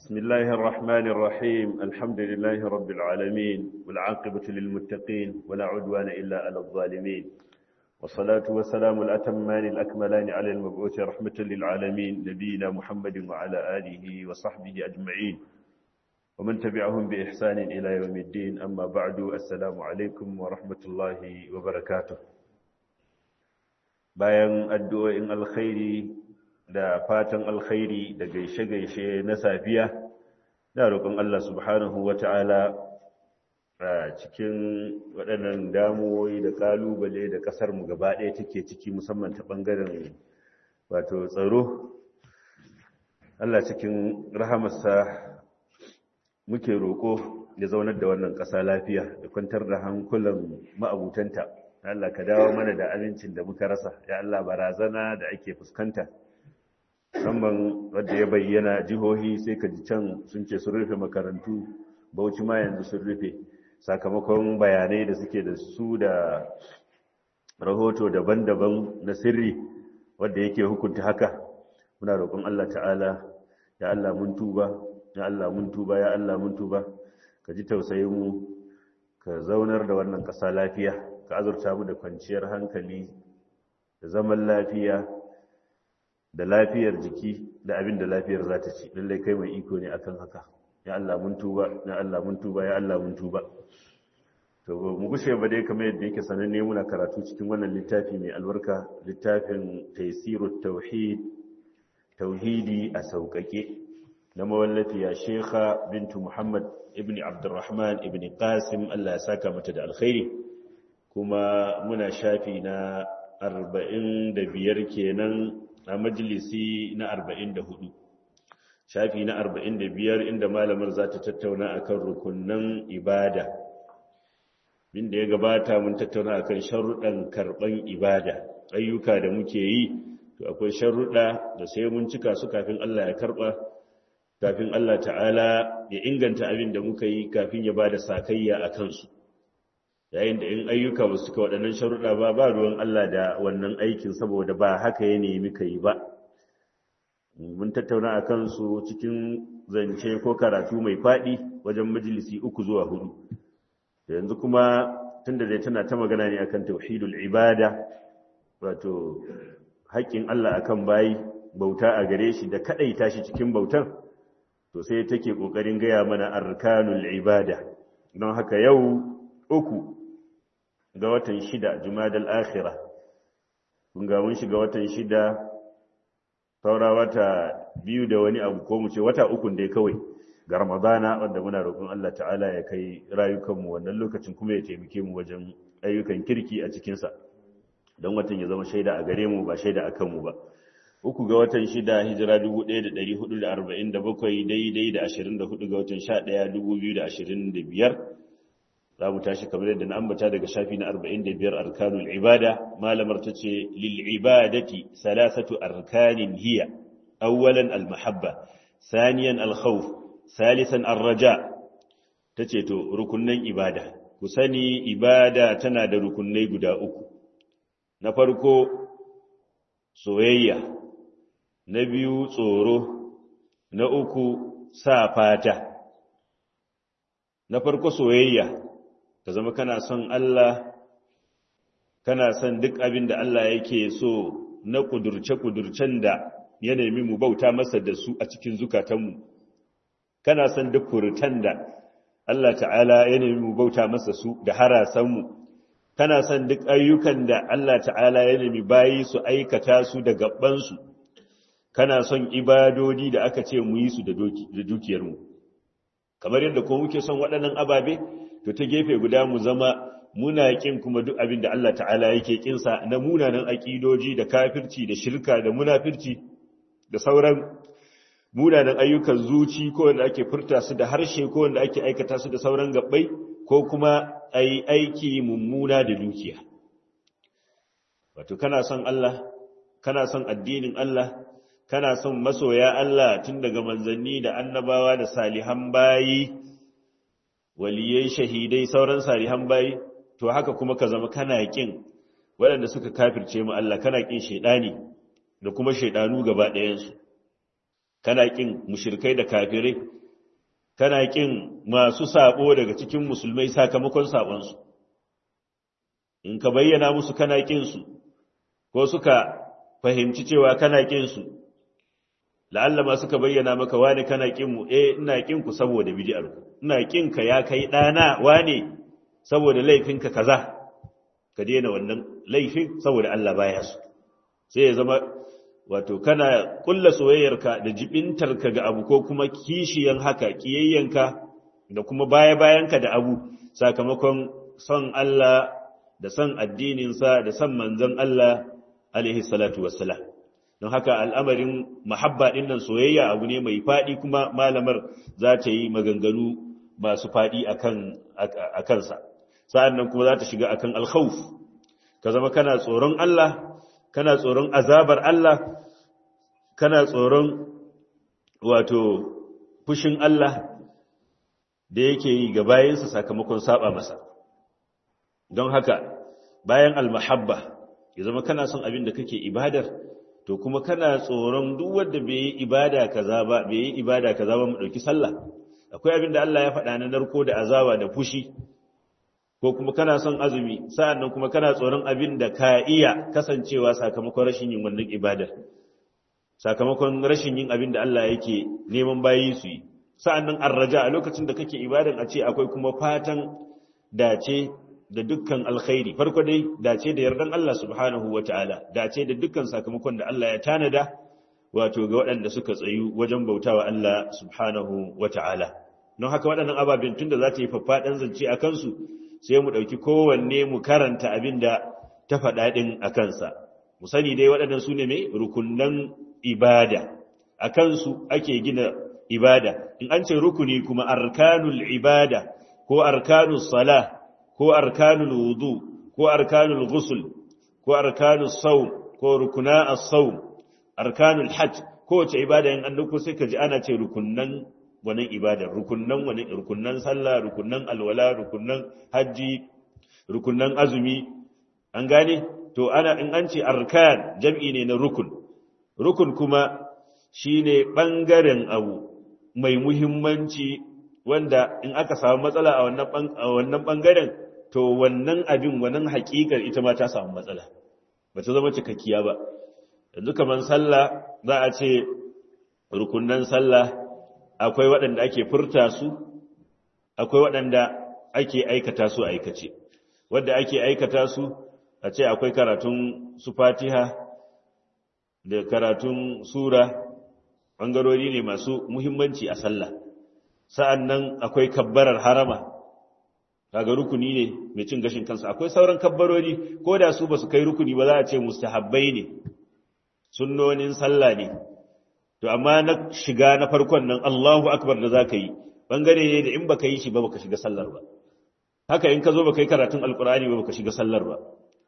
بسم الله الرحمن الرحيم الحمد لله رب العالمين والعاقبة للمتقين ولا عدوان إلا على الظالمين والصلاة والسلام الأتمان الأكملان على المبعوث رحمة للعالمين نبينا محمد وعلى آله وصحبه أجمعين ومن تبعهم بإحسان إلى يوم الدين أما بعد السلام عليكم ورحمة الله وبركاته bayan addu'o'in alkhairi da fatan alkhairi da gaishe-gaishe na safiya da roƙon Allah subhanahu wa ta'ala a cikin waɗannan damuwoyi da ƙalubale da ƙasarmu gaba ɗaya take ciki musamman ta ɓangaren wato tsaro Allah cikin rahamarsa muke roƙo ya zaunar da wannan ƙasa lafiya da kwantar da hankulan ma'abutanta Allah ka dawo mana da amincin da muka rasa ya Allah barazana da ake fuskanta musamman wadda ya bayyana jihohi sai ka ji can sun ce sun rufe makarantu bauchi ma yanzu sun rufe sakamakon bayanai da suke da su da rahoto daban-daban na sirri wadda yake hukunta haka muna roƙon Allah ta'ala ya Allah mun tuba ya Allah mun tuba ya Allah mun tuba ka ji tausayin mu ka zaunar da wannan ƙasa lafiya ka azurta mu da kwanciyar hankali da zaman lafiya da lafiyar jiki da abin da lafiyar za ta ci lallai kai mai iko ne akan haka ya Allah mun tuba ya Allah mun tuba ya Allah mun tuba to mu gushe ba dai kamar yadda yake sananne muna karatu cikin wannan littafi mai albarka littafin taysirut tauhid tauhidi a sauƙaƙe na mawallafiya shekha bintu muhammad ibn abdurrahman ibn qasim Allah ya saka mata da alkhairi kuma muna shafi na arba'in da biyar kenan a majalisi na arba'in da hudu shafi na arba'in da biyar inda malamar za ta tattauna akan rukunan ibada inda ya gabata mun tattauna akan sharuɗan karɓan ibada ayyuka da muke yi to akwai sharuɗa da sai mun cika su kafin Allah ya karɓa kafin Allah ta'ala ya inganta abin da muka yi kafin ya ba da sakayya a kansu yayin da in ayyuka ba su ka waɗannan sharuɗa ba ba ruwan Allah da wannan aikin saboda ba haka ya nemi ka yi ba mun tattauna a kansu cikin zance ko karatu mai faɗi wajen majalisi uku zuwa hudu yanzu kuma tunda dai tana ta magana ne akan tauhidul ibada wato haƙƙin Allah akan bayi bauta a gare shi da kaɗaita shi cikin bautan to sai take ƙoƙarin gaya mana arkanul ibada don haka yau uku ga watan shida jumadal akhira kun ga mun shiga watan shida saura wata biyu da wani abu ko mu ce wata uku dai kawai ga ramadana wanda muna roƙon Allah ta'ala ya kai rayukanmu wannan lokacin kuma ya taimake mu wajen ayyukan kirki a cikinsa don watan ya zama shaida a gare mu ba shaida a kanmu ba uku ga watan shida hijira 1447 daidai da 24 ga watan 11 2025 za mu tashi kamar yadda na ambata daga shafi na 45 arkanul ibada malamar ta ce lil ibadati salasatu arkanin hiya awwalan al mahabba saniyan al khawf salisan ar raja tace to rukunnan ibada ku sani ibada tana da rukunnai guda uku na farko soyayya na biyu tsoro na uku sa fata na farko soyayya ka zama kana son Allah kana son duk abin da Allah yake so na kudurce-kudurcen da ya nemi mu bauta masa da su a cikin zukatanmu kana son duk furutan da Allah ta'ala ya nemi mu bauta masa su da harasanmu kana son duk ayyukan da Allah ta'ala ya nemi bayi su aikata su da gabansu kana son ibadodi da aka ce mu yi su da dukiyarmu kamar yadda ko muke son waɗannan ababe to ta gefe guda mu zama muna kin kuma duk abin da Allah ta'ala yake kinsa na munanan aƙidoji da kafirci da shirka da munafirci da sauran munanan ayyukan zuci ko wanda ake furta su da harshe ko wanda ake aikata su da sauran gabbai ko kuma ai aiki mummuna da dukiya wato kana son Allah kana son addinin Allah kana son masoya Allah tun daga manzanni da annabawa da salihan bayi waliyai shahidai sauran salihan bayi to haka kuma ka zama kana kin waɗanda suka kafirce mu Allah kana kin shaidani da kuma shaidanu gaba ɗayansu kana kin mushrikai da kafirai kana kin masu sabo daga cikin musulmai sakamakon sabonsu in ka bayyana musu kana kin su ko suka fahimci cewa kana kin su la'alla ma suka bayyana maka wani kana kin mu eh ina kin ku saboda bid'ar ku ina kin ka ya kai dana wane saboda laifinka kaza ka daina wannan laifin saboda Allah baya su sai ya zama wato kana kulla soyayyarka da jibintarka ga abu ko kuma kishiyan haka kiyayyanka da kuma baya-bayanka da abu sakamakon son Allah da son addininsa da son manzon Allah alaihi salatu wassalam don haka al'amarin mahabba ɗin nan soyayya abu ne mai faɗi kuma malamar za ta yi maganganu masu faɗi a kansa sa'an nan kuma za ta shiga akan alkhawf ka zama kana tsoron Allah kana tsoron azabar Allah kana tsoron wato fushin Allah da yake yi ga bayansa sakamakon saba masa don haka bayan almahabba ya zama kana son abin da kake ibadar to kuma kana tsoron duk wanda bai yi ibada kaza ba bai yi ibada kaza ba mu dauki sallah akwai abin da Allah ya faɗa na narko da azaba da fushi ko kuma kana son azumi sa'annan kuma kana tsoron abin da ka iya kasancewa sakamakon rashin yin wannan ibadar sakamakon rashin yin abin da Allah yake neman bayi su yi sa'annan arraja a lokacin da kake ibadan a ce akwai kuma fatan dace da dukkan alkhairi farko dai dace da yardan Allah subhanahu wataala dace da dukkan sakamakon da Allah ya tanada wato ga waɗanda suka tsayu wajen bautawa Allah subhanahu wataala don haka waɗannan ababen tunda za ta yi faffaɗan zance a kansu sai mu ɗauki kowanne mu karanta abin da ta faɗa ɗin a kansa mu sani dai waɗannan su ne mai rukunan ibada a kansu ake gina ibada in an ce rukuni kuma arkanul ibada ko arkanul sala ko arkanul wudu ko arkanul ghusl ko arkanul sawm ko rukuna as-sawm arkanul hajj ko wace ibada in an dauko sai ka ji ana ce rukunnan wannan ibadar rukunnan wani rukunnan sallah rukunnan alwala rukunnan haji rukunnan azumi an gane to ana in an ce arkan jam'i ne na rukun rukun kuma shine bangaren abu mai muhimmanci wanda in aka samu matsala a wannan a wannan bangaren to wannan abin wannan hakikar ita ma ta samu matsala ba ta zama cikakkiya ba yanzu kaman sallah za a ce rukunnan sallah akwai waɗanda ake furta su akwai waɗanda ake aikata su aikace wadda ake aikata su a ce akwai karatun su fatiha da karatun sura ɓangarori ne masu muhimmanci a sallah sa'an nan akwai kabbarar harama kaga rukuni ne mai cin gashin kansa akwai sauran kabbarori ko da su ba su kai rukuni ba za a ce mustahabbai ne sunnonin sallah ne to amma na shiga na farkon nan Allahu akbar da zaka yi bangare ne da in baka yi shi ba baka shiga sallar ba haka in ka zo baka yi karatun alqur'ani ba baka shiga sallar ba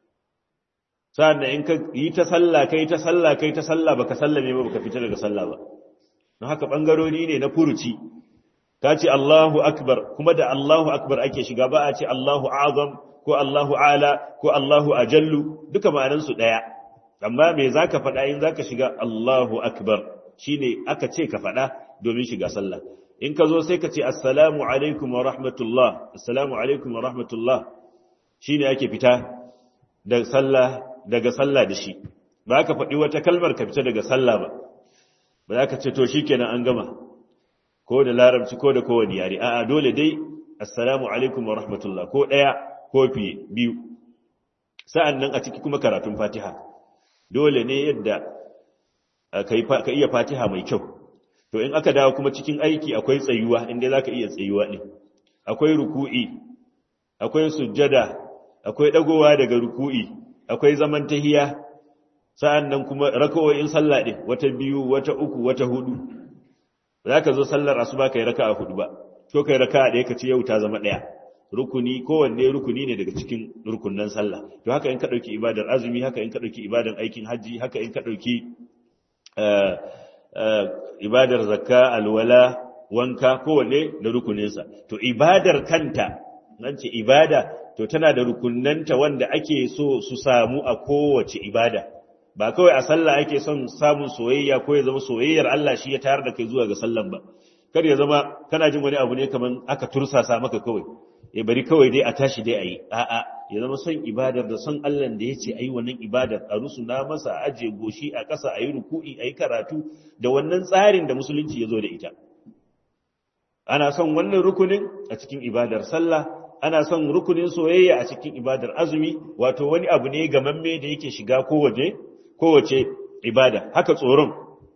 sa'an in ka yi ta sallah kai ta sallah kai ta sallah baka sallame ba baka fita daga sallah ba don haka bangarori ne na furuci ka ce Allahu akbar kuma da Allahu akbar ake shiga ba a ce Allahu azam ko Allahu ala ko Allahu ajallu duka ma'anansu daya amma me zaka faɗa in zaka shiga Allahu akbar shine aka ce ka faɗa domin shiga sallah in ka zo sai ka ce assalamu alaikum wa rahmatullah assalamu alaikum wa rahmatullah shine ake fita daga sallah daga sallah da shi ba ka faɗi wata kalmar ka fita daga sallah ba ba za ka ce to shikenan an gama ko da larabci ko da kowane yare a'a dole dai assalamu alaikum wa rahmatullah ko ɗaya ko fiye biyu sa'an nan a ciki kuma karatun fatiha dole ne yadda ka iya fatiha mai kyau to in aka dawo kuma cikin aiki akwai tsayuwa inda za ka iya tsayuwa ne akwai ruku'i akwai sujjada akwai ɗagowa daga ruku'i akwai zaman tahiya sa'an nan kuma raka'o'in sallah ɗin wata biyu wata uku wata hudu za ka zo sallar asuba ka yi raka a hudu ba ko ka yi raka a ɗaya ka ce yau ta zama ɗaya rukuni kowanne rukuni ne daga cikin rukunan sallah to haka in ka ɗauki ibadar azumi haka in ka ɗauki ibadar aikin hajji haka in ka ɗauki ibadar zakka alwala wanka kowanne da rukuninsa to ibadar kanta nan ce ibada to tana da rukunanta wanda ake so su samu a kowace ibada ba kawai a sallah ake son samun soyayya ko ya zama soyayyar Allah shi ya tayar da kai zuwa ga sallan ba kar ya zama kana jin wani abu ne kaman aka tursasa maka kawai ya bari kawai dai a tashi dai ayi a'a ya zama son ibadar da son Allah da yace ayi wannan ibadar a rusuna masa a aje goshi a ƙasa ayi ruku'i ayi karatu da wannan tsarin da musulunci ya zo da ita ana son wannan rukunin a cikin ibadar sallah ana son rukunin soyayya a cikin ibadar azumi wato wani abu ne gamamme da yake shiga kowace kowace ibada haka tsoron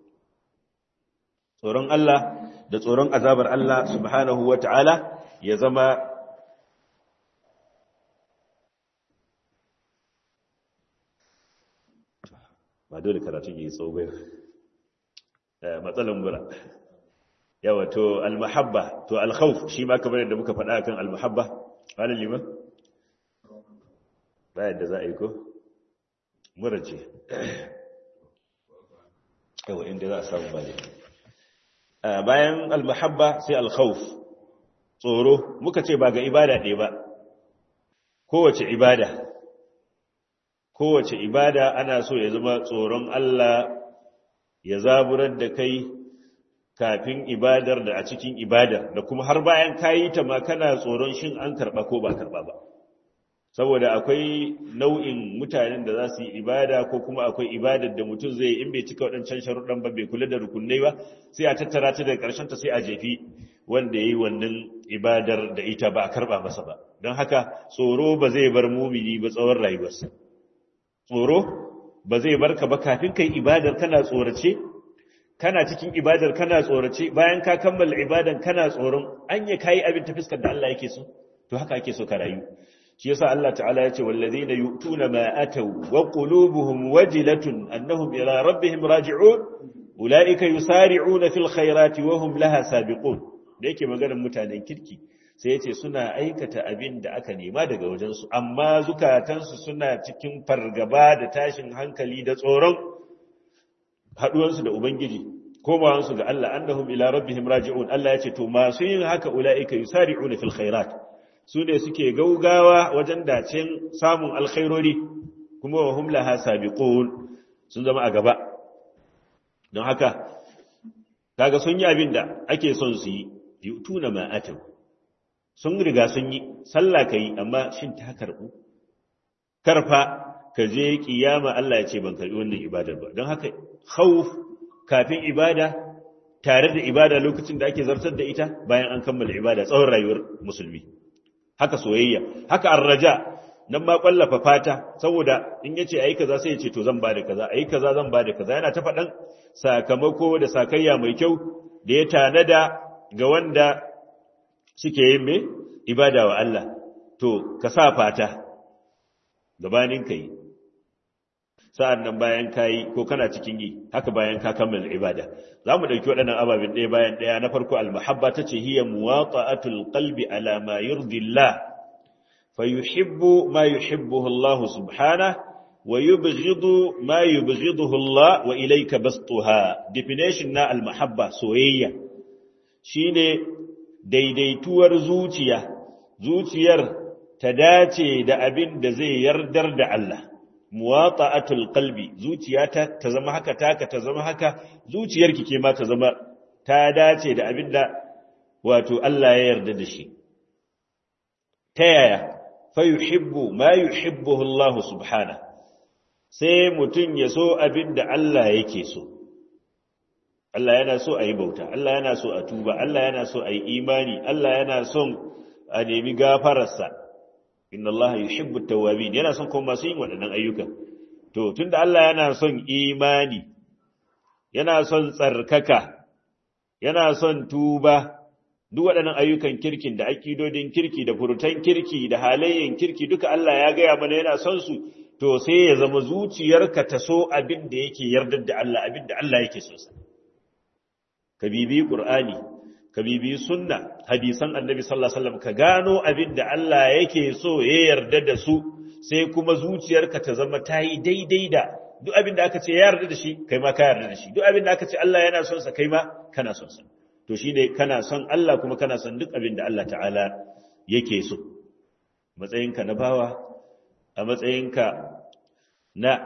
tsoron Allah da tsoron azabar Allah subhanahu wata'ala ya zama ba dole karatun yi tsawo matsalan mura yawa to almahabba to alkhawf shi ma kamar yadda muka faɗa kan almahabba wani liman bayan da za a yi ko mura ce yawa inda za a samu bane bayan almahabba sai alkhawf tsoro muka ce ba ga ibada ɗaya ba kowace ibada kowace ibada ana so ya zama tsoron Allah ya zaburar da kai kafin ibadar da a cikin ibadar da kuma har bayan kayi ta ma kana tsoron shin an karba ko ba karba ba saboda akwai nau'in mutanen da za su yi ibada ko kuma akwai ibadar da mutum zai in bai cika waɗancan sharuɗan ba bai kula da rukunai ba sai a tattara ta daga ƙarshen ta sai a jefi wanda ya yi wannan ibadar da ita ba a karɓa masa ba don haka tsoro ba zai bar mumini ba tsawon rayuwarsa tsoro ba zai bar ka ba kafin kai ibadar kana tsorace kana cikin ibadar kana tsorace bayan ka kammala ibadan kana tsoron an ya kai abin ta fiskar da Allah yake so to haka ake so ka rayu shi yasa Allah ta'ala yace wallazina yu'tuna ma ataw wa qulubuhum wajilatun annahum ila rabbihim raji'un ulaika yusari'una fil khairati wa hum laha sabiqun da yake maganar mutanen kirki sai yace suna aikata abin da aka nema daga wajensu amma zukatansu suna cikin fargaba da tashin hankali da tsoron haduwansu da ubangiji komawansu ga Allah annahum ila rabbihim raji'un Allah yace to masu yin haka ulaika yusari'una fil khairat sune suke gaugawa wajen dacen samun alkhairori kuma wa hum laha sabiqun sun zama a gaba don haka kaga sun yi abin da ake son su yi yutuna ma atau sun riga sun yi sallah kai amma shin ta karbu karfa ka je kiyama Allah ya ce ban karbi wannan ibadar ba don haka khawf kafin ibada tare da ibada lokacin da ake zartar da ita bayan an kammala ibada tsawon rayuwar musulmi haka soyayya haka arraja nan ma kwallafa fata saboda in yace ayi kaza sai yace to zan bada kaza ayi kaza zan bada kaza yana ta faɗan sakamako da sakayya mai kyau da ya tanada ga wanda suke yin me ibada wa Allah to ka sa fata gabanin kai sa'an nan bayan kayi ko kana cikin yi haka bayan ka kammala ibada za mu ɗauki waɗannan ababen ɗaya bayan ɗaya na farko almahabba ta ce hiya muwaqa'atul qalbi ala ma yurdi Allah fa yuhibbu ma yuhibbuhu Allah subhanahu wa yubghidu ma yubghiduhu Allah wa ilayka bastuha definition na almahabba soyayya shine daidaituwar zuciya zuciyar ta dace da abin da zai yardar da Allah muwata'atul qalbi zuciyata ta zama haka taka ta zama haka zuciyarki ke ma ta zama ta dace da abinda wato Allah ya yarda da shi ta yaya fa yuhibbu ma yuhibbuhu Allah subhana sai mutun ya so abinda Allah yake so Allah yana so a yi bauta Allah yana so a tuba Allah yana so a yi imani Allah yana son a nemi gafararsa inna Allah yuhibbu tawwabin yana son kuma masu yin waɗannan ayyuka to tunda Allah yana son imani yana son tsarkaka yana son tuba duk waɗannan ayyukan kirkin da akidodin kirki da furutan kirki da halayyen kirki duka Allah ya gaya mana yana son su to sai ya zama zuciyarka ta so abin da yake yardar da Allah abin da Allah yake so sa ka bibi qur'ani ka bibi sunna hadisan annabi sallallahu alaihi wasallam ka gano abin da Allah yake so ya yarda da su sai kuma zuciyarka ta zama ta yi daidai da duk abin da aka ce ya yarda da shi kai ma ka yarda da shi duk abin da aka ce Allah yana son sa kai ma kana son sa to shine kana son Allah kuma kana son duk abin da Allah ta'ala yake so matsayinka na bawa a matsayinka na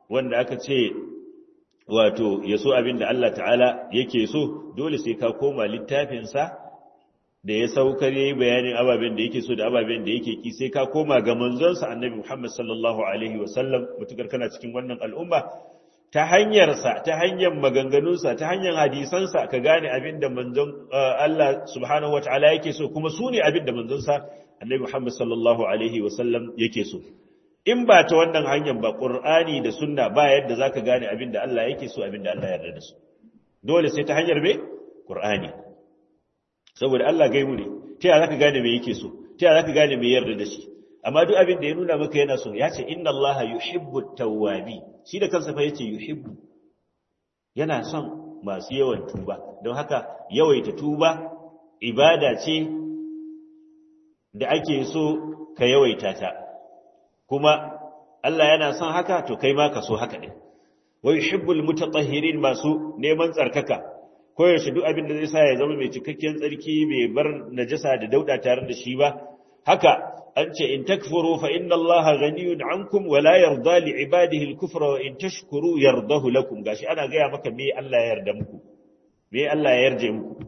wanda aka ce wato ya so abin da Allah ta'ala yake so dole sai ka koma littafinsa da ya saukar yayi bayanin ababen da yake so da ababen da yake ki sai ka koma ga manzonsa annabi Muhammad sallallahu alaihi wasallam mutukar kana cikin wannan al'umma ta hanyarsa ta hanyar maganganunsa ta hanyar hadisansa ka gane abin da manzon Allah subhanahu wataala yake so kuma su ne abin da manzonsa annabi Muhammad sallallahu alaihi wasallam yake so in ba ta wannan hanyar ba qur'ani da sunna ba yadda zaka gane abin da Allah yake so abin da Allah ya yarda da su dole sai ta hanyar me qur'ani saboda Allah gaibu ne ta yaya zaka gane me yake so ta yaya zaka gane me yarda da shi amma duk abin da ya nuna maka yana so ya ce inna allaha yuhibbu tawwabi shi da kansa fa yace yuhibbu yana son masu yawan tuba don haka yawaita tuba ibada ce da ake so ka yawaita ta kuma Allah yana son haka to kai ma ka so haka ne wa yuhibbul mutatahhirin masu neman tsarkaka koyaushe duk abin da zai sa ya zama mai cikakken tsarki bai bar najasa da dauda tare da shi ba haka an ce in takfuru fa inna Allah ghaniyun ankum wa la yarda li ibadihi al-kufra wa in tashkuru yardahu lakum gashi ana gaya maka me Allah ya yarda muku me Allah ya yarje muku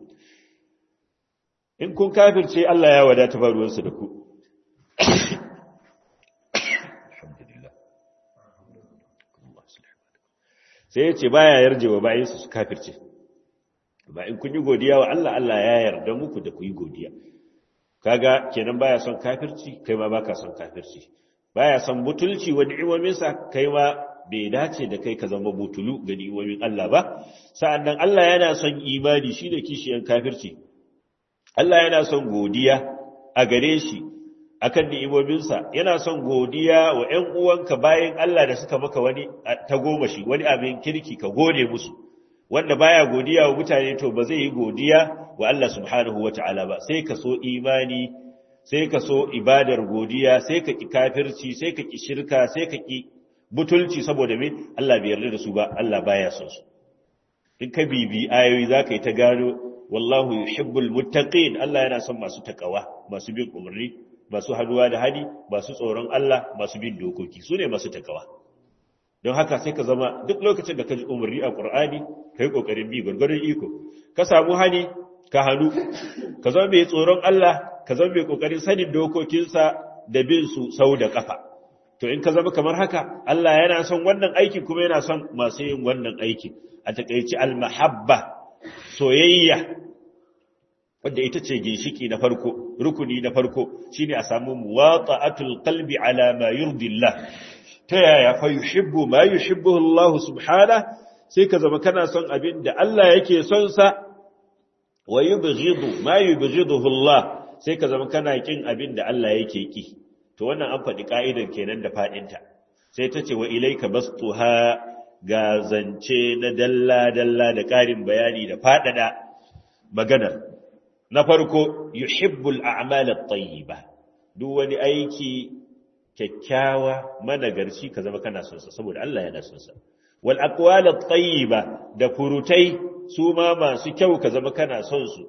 in kun kafirce Allah ya wadata ba ruwansu da ku sai ya ce baya yarjewa bayan su kafirce ba in kun yi godiya wa Allah Allah ya yarda muku da ku yi godiya kaga kenan baya son kafirci kai ma baka son kafirci baya son butulci wa ni'imominsa kai ma bai dace da kai ka zama butulu ga ni'imomin Allah ba sa'annan Allah yana son imani shine kishiyan kafirci Allah yana son godiya a gare shi akan ni'imominsa yana son godiya wa ƴan uwanka bayan Allah da suka maka wani ta goma shi wani abin kirki ka gode musu wanda baya godiya wa mutane to ba zai yi godiya wa Allah subhanahu wata'ala ba sai ka so imani sai ka so ibadar godiya sai ka ki kafirci sai ka ki shirka sai ka ki butulci saboda me Allah bai yarda da su ba Allah baya son su in ka bibi ayoyi zaka yi ta gano wallahu yuhibbul muttaqin Allah yana son masu takawa masu bin umarni masu haduwa da hadi masu tsoron Allah masu bin dokoki sune masu takawa don haka sai ka zama duk lokacin da ka ji umarni a Qur'ani kai kokarin bi gurgurun iko ka samu hani ka hannu ka zama mai tsoron Allah ka zama mai kokarin sanin dokokinsa da bin su sau da kafa to in ka zama kamar haka Allah yana son wannan aikin kuma yana son masu yin wannan aikin a takeici al-mahabba soyayya wanda ita ce ginshiki na farko rukuni na farko shine a samu muwata'atul qalbi ala ma yurdillah ta yaya fa yuhibbu ma yuhibbu Allah subhanahu sai ka zama kana son abin da Allah yake son sa wa yubghidu ma yubghiduhu Allah sai ka zama kana kin abin da Allah yake ki to wannan an faɗi ka'idar kenan da fadin ta sai ta ce wa ilayka bastuha ga zance na dalla dalla da ƙarin bayani da fadada maganar na farko yuhibbul a'mal at-tayyiba duk wani aiki kyakkyawa managarci ka zama kana son sa saboda Allah yana son sa wal aqwal at-tayyiba da furutai su ma masu kyau ka zama kana son su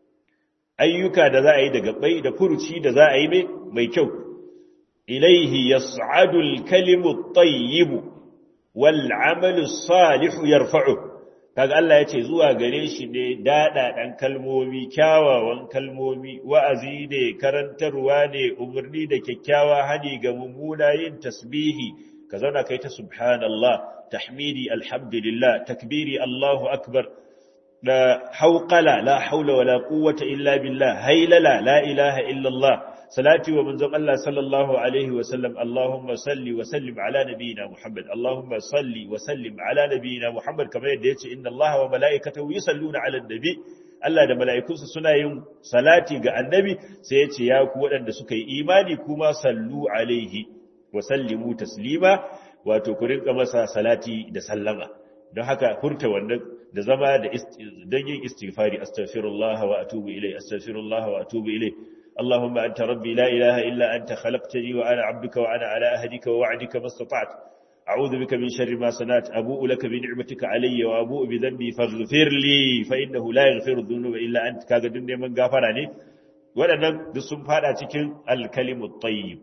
ayyuka da za a yi daga bai da furuci da za a yi mai kyau ilaihi yas'adu al-kalimu at-tayyib wal 'amalu as-salih yarfa'u kaga Allah ya ce zuwa gare shi ne dada dan kalmomi kyawawan kalmomi wa'azi ne karantarwa ne umarni da kyakkyawa hani ga mummuna yin tasbihi ka zauna kai ta subhanallah tahmidi alhamdulillah takbiri Allahu akbar da hauqala la haula wala quwwata illa billah haylala la ilaha illa Allah salati wa manzon Allah sallallahu alaihi wa sallam Allahumma salli wa sallim ala nabiyyina Muhammad Allahumma salli wa sallim ala nabiyyina Muhammad kamar yadda yace inna Allah wa malaikatahu yusalluna ala nabi Allah da mala'ikunsa suna yin salati ga annabi sai yace ya ku waɗanda suka yi imani kuma sallu alaihi wa sallimu taslima wato ku rinka masa salati da sallama don haka furta wannan da zama da don yin istighfari astaghfirullah wa atubu ilai astaghfirullah wa atubu ilai اللهم أنت ربي لا إله إلا أنت خلقتني وأنا عبدك وأنا على أهدك ووعدك ما استطعت أعوذ بك من شر ما صنعت أبوء لك بنعمتك علي وأبوء بذنبي فاغفر لي فإنه لا يغفر الذنوب إلا أنت كاغا دنيا من غفرني waɗannan duk sun fada cikin alkalimu tayyib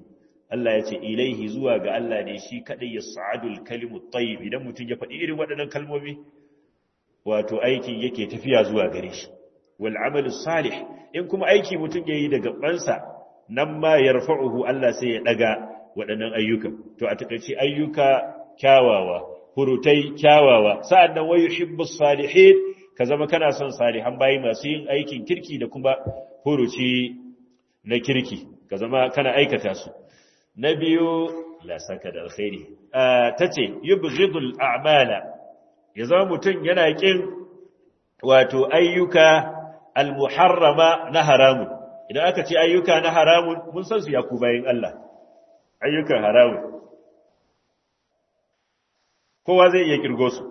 Allah ya ce ilaihi zuwa ga Allah ne shi kadai ya sa'adul kalimut tayyib idan mutum ya faɗi irin waɗannan kalmomi wato aiki yake tafiya zuwa gare shi wal amalu salih in kuma aiki mutum yayi daga bansa nan ma yarfa'uhu Allah sai ya daga waɗannan ayyuka to a takaice ayyuka kyawawa hurutai kyawawa sa'annan wa yuhibbus salihin ka zama kana son salihan bayi masu yin aikin kirki da kuma huruci na kirki ka zama kana aikata su na biyu la saka da alkhairi tace yubghidul a'mala ya zama mutum yana kin wato ayyuka almuharrama na haramun idan aka ce ayyuka na haramun mun san su ya ku bayin Allah ayyukan haramun kowa zai iya kirgo su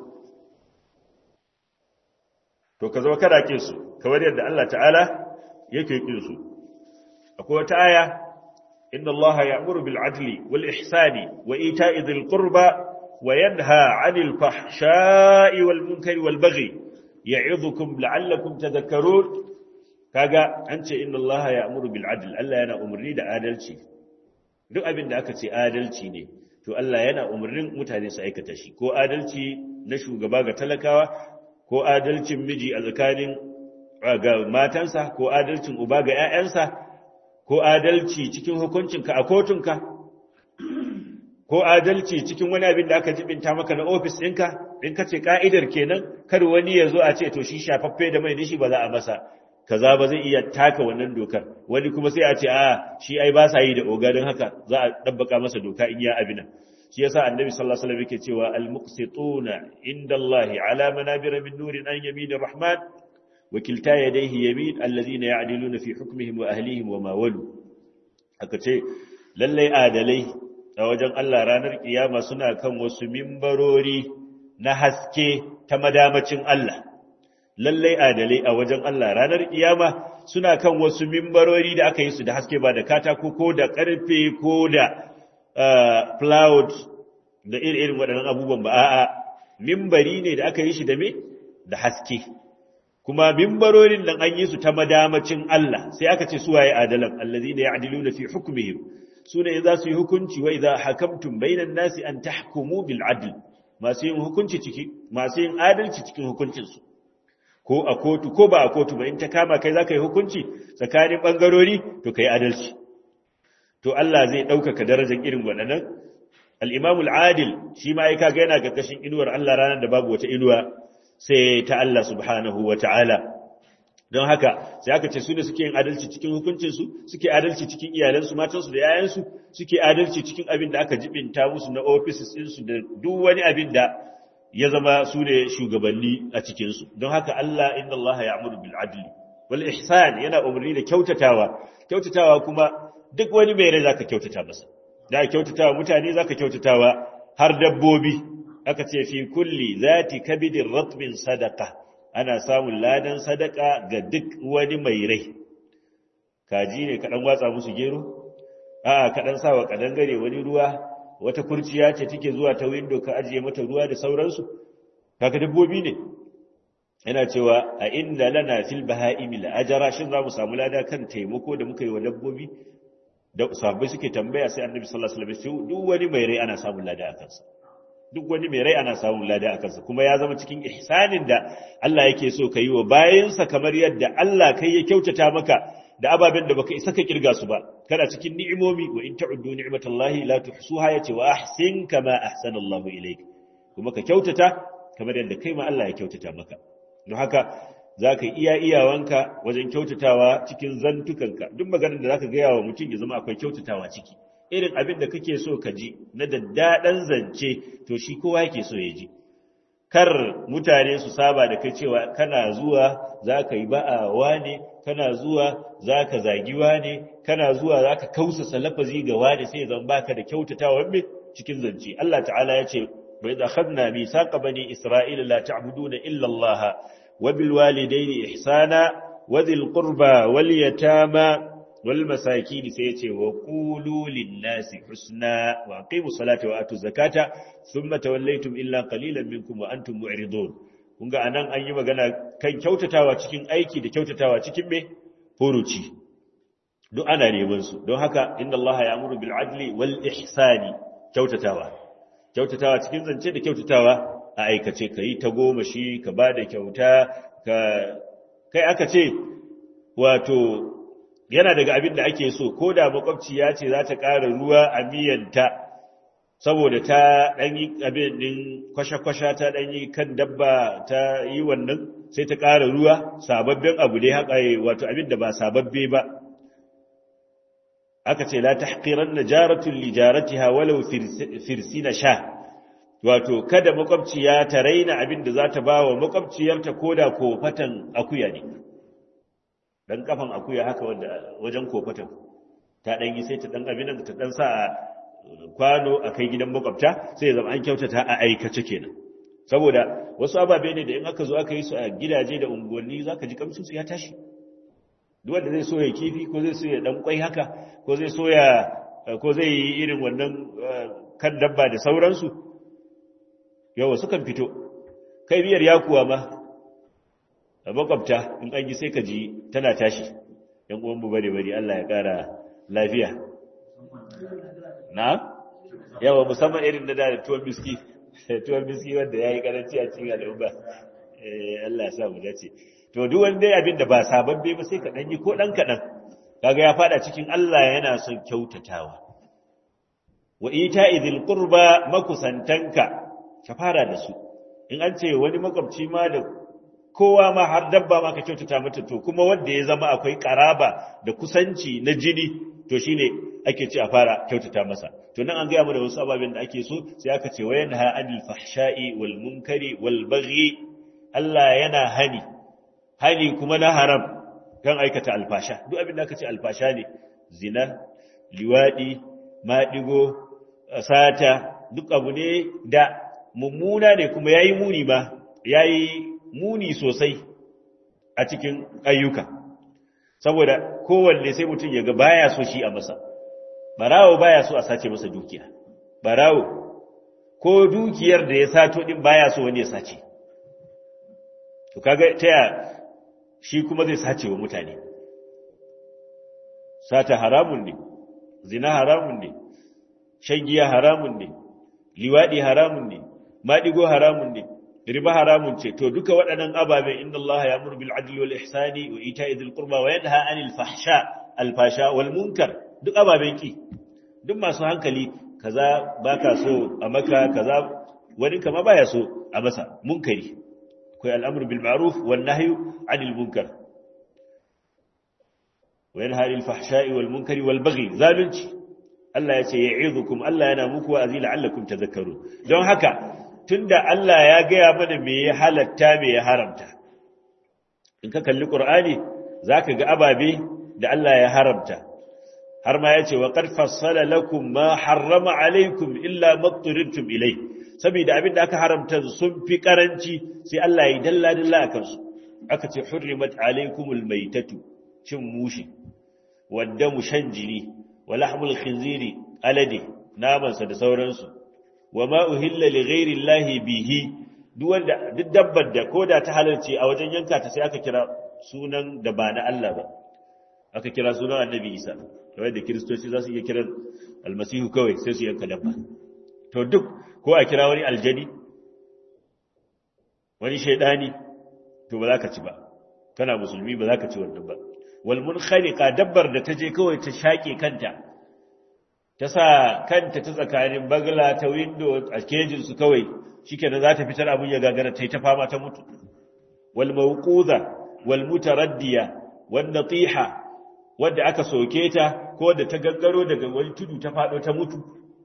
to ka zama kada kin su kamar yadda Allah ta'ala yake kin su akwai wata aya inna Allah ya'muru bil adli wal ihsani wa ita'i dhil qurba wa yanha 'anil fahsha'i wal munkari wal baghi ya'idhukum la'allakum tadhakkarun kaga an ce inna Allah ya'muru bil adl Allah yana umarni da adalci duk abin da aka ce adalci ne to Allah yana umarnin mutane su aikata shi ko adalci na shugaba ga talakawa ko adalcin miji a tsakanin ga matansa ko adalcin uba ga 'ya'yansa ko adalci cikin hukuncinka a kotunka ko adalci cikin wani abin da aka jibinta maka na ofis ɗinka in ka ce ka'idar kenan kar wani ya zo a ce to shi shafaffe da mai nishi ba za a masa kaza ba zai iya taka wannan dokar wani kuma sai a ce a shi ai ba sa yi da ogarin haka za a dabbaka masa doka in ya abina shi yasa annabi sallallahu alaihi wasallam yake cewa al-muqsituna indallahi ala manabir min nurin an yaminir rahman wa kilta yadayhi yamin alladhina ya'diluna fi hukmihim wa ahlihim wa ma walu aka ce lallai adalai a wajen Allah ranar kiyama suna kan wasu mimbarori na haske ta madamacin Allah lallai adalai a wajen Allah ranar kiyama suna kan wasu mimbarori da aka yi su da haske ba da katako ko da karfe ko da plywood da irin waɗannan abubuwan ba a'a mimbari ne da aka yi shi da me da haske kuma mimbarorin nan an yi su ta madamacin Allah sai aka ce suwaye adalan allazina ya'diluna fi hukmihim sune za su yi hukunci wa idza hakamtum bainan nasi an tahkumu bil adl masu yin hukunci ciki masu yin adalci cikin hukuncin su ko a kotu ko ba a kotu ba in ta kama kai zaka yi hukunci tsakanin bangarori to kai adalci to Allah zai ɗaukaka darajar irin waɗannan al-Imam al-Adil shi ma ai kaga yana karkashin inuwar Allah ranar da babu wata inuwa sai ta Allah subhanahu wa ta'ala don haka sai aka ce su ne suke yin adalci cikin hukuncinsu suke adalci cikin iyalansu matansu da yayansu suke adalci cikin abin da aka jibinta musu na offices ɗinsu da duk wani abin da ya zama su ne shugabanni a cikinsu don haka Allah inna Allah ya amuru bil adli wal ihsan yana umarni da kyautatawa kyautatawa kuma duk wani mai rai zaka kyautata masa da kyautatawa mutane zaka kyautatawa har dabbobi aka ce fi kulli zati kabidin ratbin sadaka ana samun ladan sadaka ga duk wani mai rai kaji ne kaɗan watsa musu gero a kaɗan sawa kaɗan gare wani ruwa wata kurciya ce take zuwa ta windo ka ajiye mata ruwa da sauransu kaka dabbobi ne yana cewa a inda lana fil baha'imi la ajara shin za mu samu lada kan taimako da muka yi wa dabbobi da sahabbai suke tambaya sai annabi sallallahu alaihi wasallam duk wani mai rai ana samun lada a kansa duk wani mai rai ana samun lada a kansa kuma ya zama cikin ihsanin da Allah yake so ka yi wa bayansa kamar yadda Allah kai ya kyautata maka da ababen da baka isa ka kirga su ba kana cikin ni'imomi wa in ta'uddu ni'matallahi la tuhsuha yace wa ahsin kama ahsana Allahu ilayk kuma ka kyautata kamar yadda kai ma Allah ya kyautata maka don haka zaka iya iyawanka wajen kyautatawa cikin zantukanka duk maganar da zaka gaya wa mutum ya zama akwai kyautatawa ciki irin abin da kake so ka ji na daddaɗan zance to shi kowa yake so ya ji kar mutane su saba da kai cewa kana zuwa za ka yi ba'awa ne kana zuwa za ka zagiwa ne kana zuwa za ka kausasa lafazi ga wani sai zan baka da kyautatawa mai cikin zance Allah ta'ala ya ce bai da khadna mi saqa bani isra'ila la ta'buduna illa Allah wa bil walidayni ihsana wa dhil qurba wal yatama والمساكين سيتي وقولوا للناس حسنا واقيموا الصلاه واتوا الزكاه ثم توليتم الا قليلا منكم وانتم معرضون kunga anan an yi magana kan kyautatawa cikin aiki da kyautatawa cikin me furuci duk ana neman su don haka inna Allah ya amuru bil adli wal ihsani kyautatawa kyautatawa cikin zance da kyautatawa a aikace kai ta goma shi ka bada kyauta ka kai aka ce wato yana daga abin da ake so ko da makwabci ya ce za ta ƙara ruwa a miyanta saboda ta ɗan yi abin ɗin kwashe-kwashe ta ɗan yi kan dabba ta yi wannan sai ta ƙara ruwa sababbin abu ne haka wato abin da ba sababbe ba aka ce la tahqiran najaratun li jaratiha walau firsina sha wato kada makwabciya ta raina abin da za ta ba wa makwabciyarta koda kofatan akuya ne dan kafan akuya haka wanda wajen kofatan ta dan yi sai ta dan abin da ta dan sa a kwano a kai gidan makwabta sai zama an kyautata a aikace kenan saboda wasu ababe ne da in aka zo aka yi su a gidaje da unguwanni zaka ji kamshin su ya tashi duk wanda zai so ya kifi ko zai so ya dan kwai haka ko zai so ya ko zai yi irin wannan kan dabba da sauransu yawa sukan fito kai biyar yakuwa ma a makwabta in an yi sai ka ji tana tashi yan uwan mu bare bare Allah ya kara lafiya na yawa musamman irin da da tuwon biski tuwon biski wanda yayi karanci a cikin al'umma eh Allah ya sa mu dace to duk wani dai abin da ba sababbe ba sai ka dan yi ko dan kadan kaga ya fada cikin Allah yana son kyautatawa wa ita'idil qurba makusantanka ka fara da su in an ce wani makwabci ma da kowa ma har dabba ma ka kyautata mata to kuma wanda ya zama akwai karaba da kusanci na jini to shine ake ce a fara kyautata masa to nan an gaya mana wasu ababen da ake so sai aka ce wayan ha anil fahsha'i wal munkari wal baghi Allah yana hani hani kuma na haram kan aikata alfasha duk abin da aka ce alfasha ne zina liwadi maɗigo sata duk abu ne da mummuna ne kuma yayi muni ba yayi muni sosai a cikin ayyuka saboda kowanne sai mutum ya ga baya so shi a masa barawo baya so a sace masa dukiya barawo ko dukiyar da ya sato din baya so wani ya sace to kaga taya shi kuma zai sace wa mutane sata haramun ne zina haramun ne shan giya haramun ne liwadi haramun ne maɗigo haramun ne riba haramun ce to duka waɗannan ababe inna Allah ya muru bil adli wal ihsani wa ita'i dhil qurba wa yanha 'anil fahsha al fasha wal munkar duk ababen ki duk masu hankali kaza baka so a maka kaza wani kama baya so a masa munkari akwai al'amru bil ma'ruf wan nahyu 'anil munkar wa yanha 'anil fahsha'i wal munkari wal baghi zalunci Allah ya ce ya'idukum Allah yana muku wa'azi la'allakum tadhakkarun don haka tunda Allah ya gaya mana me ya halatta me ya haramta in ka kalli Qur'ani zaka ga ababe da Allah ya haramta har ma yace wa qad fassala lakum ma harrama alaykum illa ma turirtum ilay saboda abin da aka haramta sun fi karanci sai Allah ya dalla dalla akan su aka ce hurrimat alaykumul maytatu cin mushi wadda mushanjiri wa lahmul khinziri alade namansa da sauransu wa ma uhilla li ghairi llahi bihi duk wanda duk dabbar da koda ta halarci a wajen yanka ta sai aka kira sunan da ba na Allah ba aka kira sunan Annabi Isa kamar da kiristoci za su iya kiran almasihu kawai sai su yanka dabba to duk ko a kira wani aljani wani shaidani to ba za ka ci ba kana musulmi ba za ka ci wannan ba wal munkhaliqa dabbar da ta je kawai ta shake kanta ta sa kanta ta tsakanin bagla ta window a kejin su kawai shikenan za ta fitar abun ya gagara ta yi ta fama ta mutu wal mawquza wal mutaraddiya wan natiha wanda aka soke ta ko da ta gangaro daga wani tudu ta fado ta mutu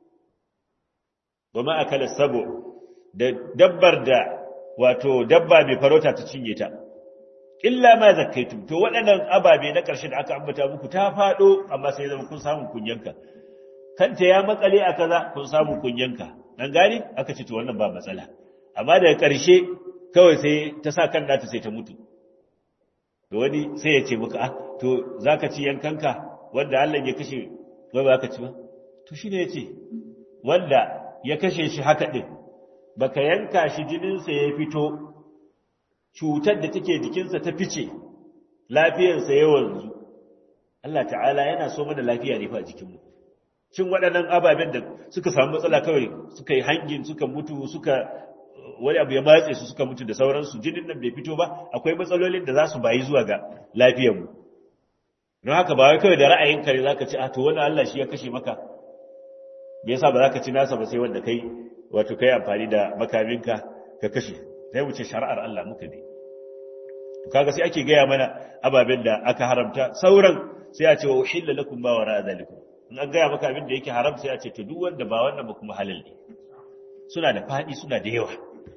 goma akala sabo da dabbar da wato dabba mai farauta ta cinye ta illa ma zakkaitum to waɗannan ababe na ƙarshe da aka ambata muku ta faɗo amma sai zama kun samu kunyanka kanta ya makale a kaza kun samu kunyanka dan gani aka ce to wannan ba matsala amma daga ƙarshe kawai sai ta sa kan nata sai ta mutu to wani sai ya ce muka ah to zaka ci yankanka wanda Allah ya kashe ba ba ka ci ba to shine yace wanda ya kashe shi haka din baka yanka shi jininsa ya fito cutar da take jikinsa ta fice lafiyarsa ya wanzu Allah ta'ala yana so mana lafiya ne fa a jikinmu cin waɗannan ababen da suka samu matsala kawai suka yi hangin suka mutu suka wani abu ya matse su suka mutu da sauransu jinin nan bai fito ba akwai matsalolin da za su bayi zuwa ga lafiyarmu don haka ba wai kawai da ra'ayinka ne za ka ci a to wani Allah shi ya kashe maka me yasa ba za ka ci nasa ba sai wanda kai wato kai amfani da makaminka ka kashe sai wuce shari'ar Allah muka bi to kaga sai ake gaya mana ababen da aka haramta sauran sai a ce wa uhilla lakum ma wara zalikum in an gaya maka abin da yake haram sai a ce to duk wanda ba wannan ba kuma halal ne suna da fadi suna da yawa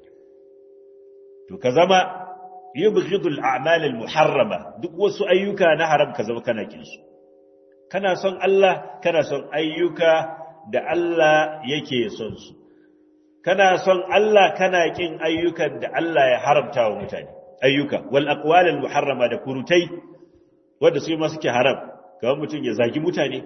to ka zama yubghidul a'mal al muharrama duk wasu ayyuka na haram ka zama kana kin su kana son Allah kana son ayyuka da Allah yake son su kana son Allah kana kin ayyukan da Allah ya haramta wa mutane ayyuka wal aqwal al muharrama da kurutai wanda su ma suke haram kamar mutum ya zagi mutane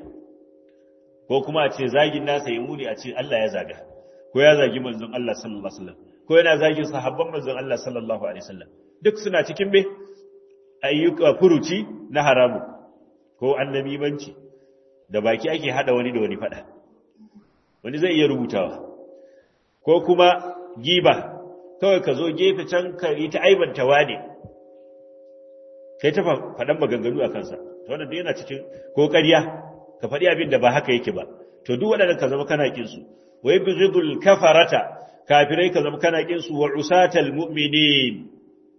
ko kuma a ce zagin nasa ya muni a ce Allah ya zaga ko ya zagi manzon Allah sallallahu alaihi wasallam ko yana zagin sahabban manzon Allah sallallahu alaihi wasallam duk suna cikin me ayyuka furuci na haramu ko annabimanci da baki ake hada wani da wani fada wani zai iya rubutawa ko kuma giba kawai ka zo gefe can ka yi ta aibanta wane kai ta faɗan maganganu a kansa to wannan yana cikin ko ƙarya ka faɗi abin da ba haka yake ba to duk waɗannan ka zama kana kin su wa yubghidul kafarata kafirai ka zama kana kin su wa usatal mu'minin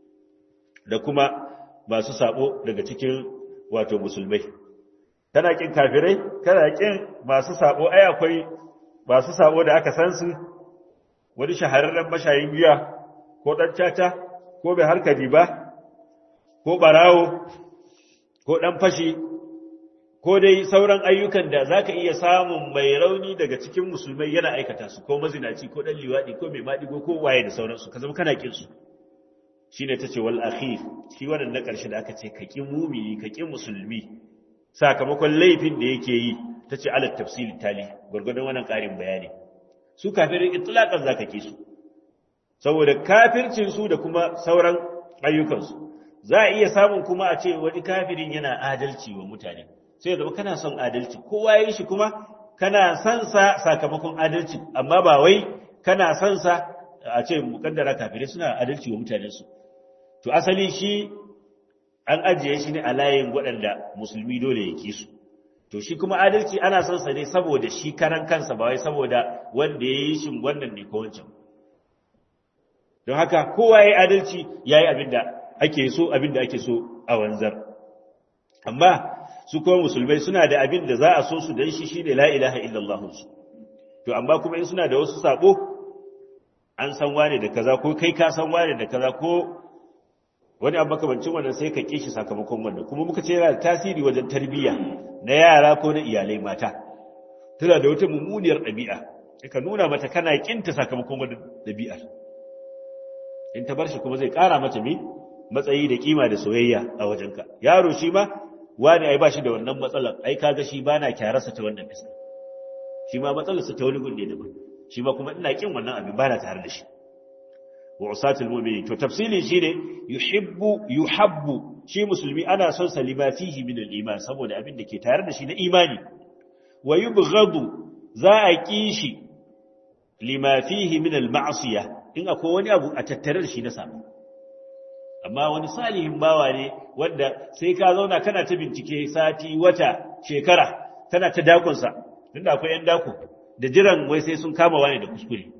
da kuma masu sabo daga cikin wato musulmai kana kin kafirai kana kin masu sabo ai akwai masu sabo da aka san su wani shahararren mashayin giya ko dan caca ko bai harkari ba ko barawo ko dan fashi ko dai sauran ayyukan da zaka iya samun mai rauni daga cikin musulmai yana aikata su ko mazinaci ko dan liwadi ko mai madigo ko waye da sauransu ka zama kana kin su shine tace wal akhir shi wannan na karshe da aka ce ka kin mumini ka kin musulmi sakamakon laifin da yake yi tace alat tafsil tali gurgurdan wannan karin bayani su kafirin itlaqan zaka ki su saboda kafircin su da kuma sauran ayyukan su za a iya samun kuma a ce wani kafirin yana adalci wa mutane sai zama kana son adalci kowa yi shi kuma kana son sa sakamakon adalci amma ba wai kana son sa a ce mukaddara kafirai suna adalci wa mutanensu to asali shi an ajiye shi ne a layin waɗanda musulmi dole ya ki su to shi kuma adalci ana son sa ne saboda shi karan kansa ba wai saboda wanda ya yi shi wannan ne ko wancan don haka kowa ya yi adalci ya yi abin da ake so abin da ake so a wanzar amma su kuma musulmai suna da abin da za a so su dan shi shine la ilaha illallah su to amma kuma in suna da wasu sabo an san wane da kaza ko kai ka san wane da kaza ko wani abu makamancin wannan sai ka kishi sakamakon wannan kuma muka ce yana da tasiri wajen tarbiyya na yara ko na iyalai mata tana da wata mummuniyar ɗabi'a ka nuna mata kana kinta sakamakon wannan ɗabi'ar in ta bar shi kuma zai ƙara mata me matsayi da kima da soyayya a wajenka yaro shi ma wani ai ba shi da wannan matsalar ai kaga shi bana kyararsa ta wannan fiska shi ma matsalarsa ta wani gunde daban shi ma kuma ina kin wannan abin bana tare da shi wa usatul mu'minin to tafsilin shine yuhibbu yuhabbu shi musulmi ana son sa lima fihi min al-iman saboda abin da ke tare da shi na imani wa yubghadu za a ki shi lima fihi min al-ma'siyah in akwai wani abu a tattare da shi na sabo amma wani salihin bawa ne wanda sai ka zauna kana ta bincike sati wata shekara tana ta dakonsa tunda akwai yan dako da jiran wai sai sun kama wani da kuskure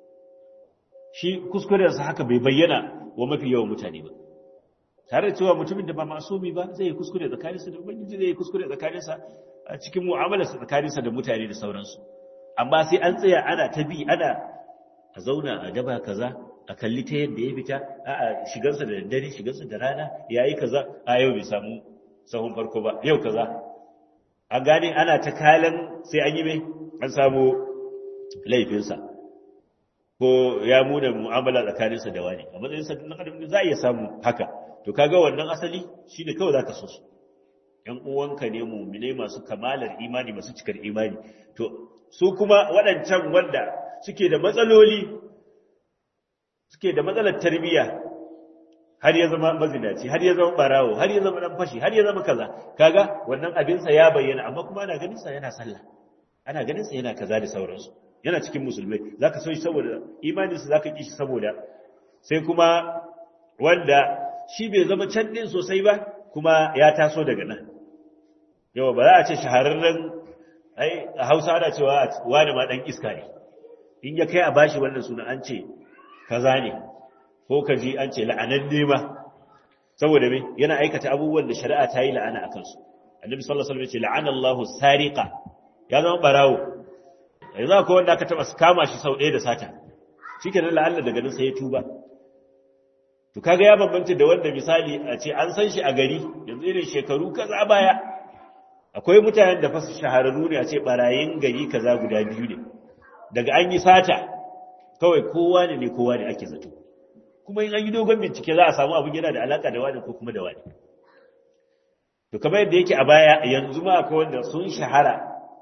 shi kuskurensa haka bai bayyana wa mafi yawan mutane ba tare da cewa mutumin da ba masumi ba zai yi kuskure tsakaninsa da ubangiji zai yi kuskure tsakaninsa a cikin mu'amalarsa tsakaninsa da mutane da sauransu amma sai an tsaya ana ta bi ana a zauna a gaba kaza a kalli ta yadda ya fita a shigansa da daddare shigansa da rana ya yi kaza a yau bai samu sahun farko ba yau kaza a gane ana ta kalan sai an yi mai an samu laifinsa ko ya muna mu'amala tsakaninsa da wani a matsayin sa na adam za a iya samu haka to kaga wannan asali shine kawai zaka so su yan uwanka ne mu'minai masu kamalar imani masu cikar imani to su kuma waɗancan wanda suke da matsaloli suke da matsalar tarbiyya har ya zama mazinaci har ya zama barawo har ya zama dan fashi har ya zama kaza kaga wannan abinsa ya bayyana amma kuma ana ganin sa yana sallah ana ganin sa yana kaza da sauransu yana cikin musulmai zaka so shi saboda imanin sa zaka ki shi saboda sai kuma wanda shi bai zama can din sosai ba kuma ya taso daga nan yawa ba za a ce shahararren ai a Hausa ana cewa wani ma dan iska ne in ya kai a bashi wannan suna an ce kaza ne ko ka ji an ce la'anan nema saboda me yana aikata abubuwan da shari'a ta yi la'ana a kansu annabi sallallahu alaihi wasallam ya ce la'ana Allahu sariqa ya zama barawo yanzu akwai wanda aka taba kama shi sau ɗaya da sata shikenan la'alla daga nan sai ya tuba to kaga ya bambanta da wanda misali a ce an san shi a gari yanzu irin shekaru kaza baya akwai mutanen da fa shahararru ne a ce barayin gari kaza guda biyu ne daga an yi sata kawai kowa ne ne kowa ne ake zato kuma in an yi dogon bincike za a samu abin yana da alaka da wani ko kuma da wani to kamar yadda yake a baya yanzu ma akwai wanda sun shahara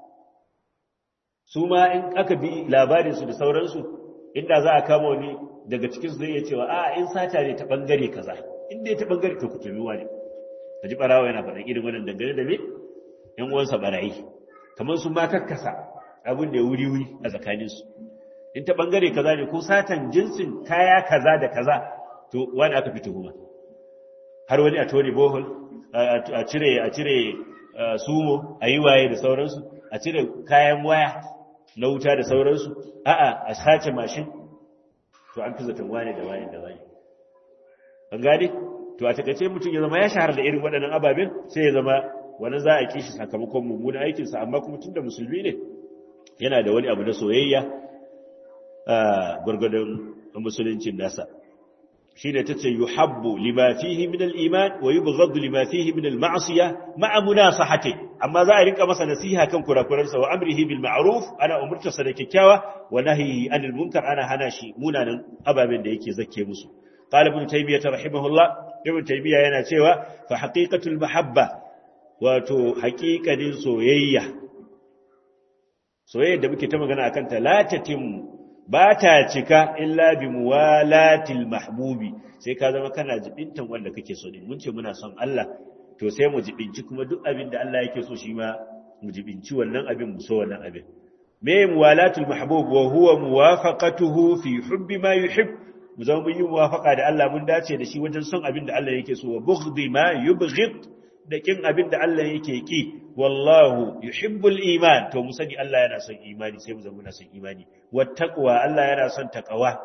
su ma in aka bi labarinsu da sauransu inda za a kama wani daga cikinsu zai iya cewa a in sata ne ta bangare kaza inda ya ta bangare to kutumi wani ka ji barawa yana faɗin irin wannan dangane da me yan uwansa barayi kamar sun ma kakkasa abin da ya wuri wuri a tsakaninsu in ta bangare kaza ne ko satan jinsin kaya kaza da kaza to wani aka fi tuhuma har wani a tone bohol a cire a cire sumo a yi waye da sauransu a cire kayan waya na wuta da sauransu a'a a sace mashin to an fi zaton wane da wane da wane an gane to a takaice mutum ya zama ya shahara da irin waɗannan ababen sai ya zama wani za a kishi sakamakon mummunan aikinsa amma kuma tun da musulmi ne yana da wani abu na soyayya a gwargwadon musuluncin nasa shi ne ta ce yi habbu lima fihi min al'iman wa yi bugadu lima fihi min al-ma'asiya ma'amuna sahate amma za a rinka masa nasiha kan kurakurarsa wa amrihi bil ma'ruf ana umurtarsa da kyakkyawa wa nahyihi anil munkar ana hana shi munanan ababen da yake zakke musu qala ibn taymiyyah rahimahullah ibn taymiyyah yana cewa fa haqiqatul mahabba wato haqiqanin soyayya soyayya da muke ta magana akan ta la tatim ba ta cika illa bi muwalatil mahbubi sai ka zama kana jibintan wanda kake so din mun ce muna son Allah to sai mu jibinci kuma duk abin da Allah yake so shi ma mu jibinci wannan abin mu so wannan abin me muwalatul mahbub wa huwa muwafaqatuhu fi hubbi ma yuhib mu zama mun yi muwafaqa da Allah mun dace da shi wajen son abin da Allah yake so wa bughdi ma yubghid da kin abin da Allah yake ki wallahu yuhibbul iman to mu sani Allah yana son imani sai mu zama muna son imani wattaqwa Allah yana son taqwa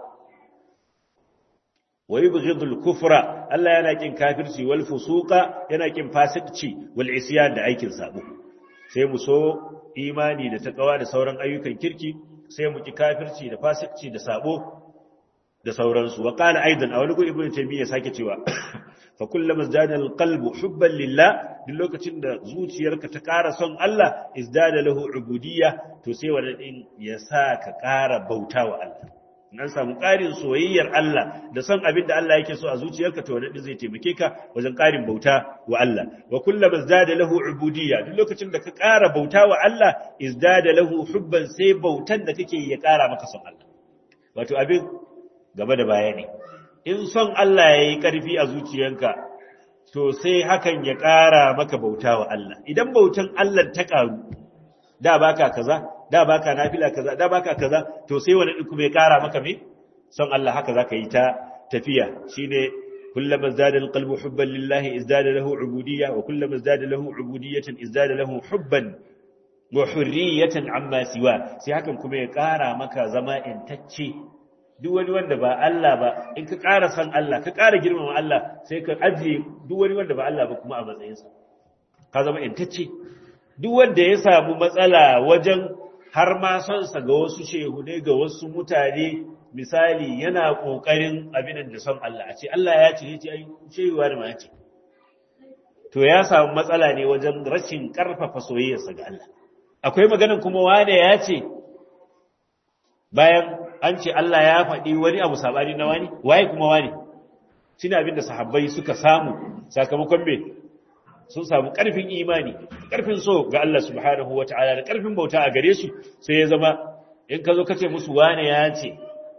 wa yubghidul kufra Allah yana kin kafirci wal fusuqa yana kin fasikci wal isyan da aikin sabo sai mu so imani da taqwa da sauran ayyukan kirki sai mu ki kafirci da fasikci da sabo da sauransu wa qala aidan a wani gu ibnu taymiya sake cewa fa kullama izdada alqalbu hubban lillah duk lokacin da zuciyarka ta ƙara son Allah izdada lahu ubudiyya to sai wannan din ya sa ka ƙara bauta wa Allah nan samu ƙarin soyayyar Allah da son abin da Allah yake so a zuciyarka to wannan din zai taimake ka wajen ƙarin bauta wa Allah wa kullama izdada lahu ubudiyya duk lokacin da ka ƙara bauta wa Allah izdada lahu hubban sai bautan da kake ya ƙara maka son Allah wato abin gaba da baya ne in son Allah ya yi ƙarfi a zuciyanka to sai hakan ya ƙara maka bauta wa Allah idan bautan Allah ta ƙaru da baka kaza da baka nafila kaza da baka kaza to sai wani kuma ya ƙara maka me son Allah haka zaka yi ta tafiya shine kullama zada alqalbu hubban lillahi izdada lahu ubudiyya wa kullama zada lahu ubudiyyatan izdada lahu hubban wa hurriyatan amma siwa sai hakan kuma ya ƙara maka zama intacce duk wani wanda ba Allah ba in ka ƙara san Allah ka ƙara girmama Allah sai ka ajiye duk wani wanda ba Allah ba kuma a matsayinsa ka zama intacce duk wanda ya samu matsala wajen har ma son sa ga wasu shehunai ga wasu mutane misali yana ƙoƙarin abin da son Allah a ce Allah ya ce ce ai shehuwa da ma ya ce to ya samu matsala ne wajen rashin ƙarfafa soyayyarsa ga Allah akwai maganan kuma wane ya ce bayan an ce Allah ya faɗi wani abu saɓani na wani waye kuma wani shi ne abinda sahabbai suka samu sakamakon me sun samu ƙarfin imani ƙarfin so ga Allah subhanahu wa ta'ala da ƙarfin bauta a gare su sai ya zama in ka zo ka ce musu wane ya ce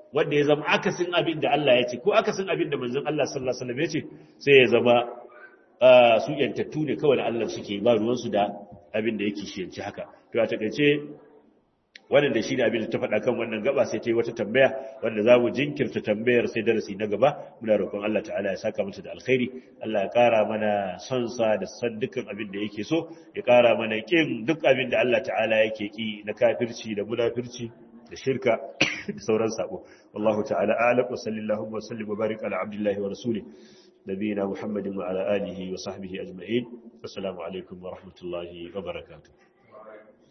wanda ya zama akasin abin da Allah ya ce ko akasin abin da manzon Allah sallallahu alaihi wasallam ya ce sai ya zama su yantattu ne kawai da Allah suke ba ruwansu da abin da yake shiyanci haka to a takaice wannan da shi ne abin da ta faɗa kan wannan gaba sai ta yi wata tambaya wanda za mu jinkirta tambayar sai darasi na gaba muna roƙon Allah ta'ala ya saka mata da alkhairi Allah ya ƙara mana son sa da san dukkan abin da yake so ya ƙara mana ƙin duk abin da Allah ta'ala yake ƙi na kafirci da munafirci da shirka da sauran sabo wallahu ta'ala a'lam wa sallallahu wa sallim wa barik ala abdillahi wa rasulih نبينا محمد وعلى آله وصحبه أجمعين والسلام عليكم ورحمة الله وبركاته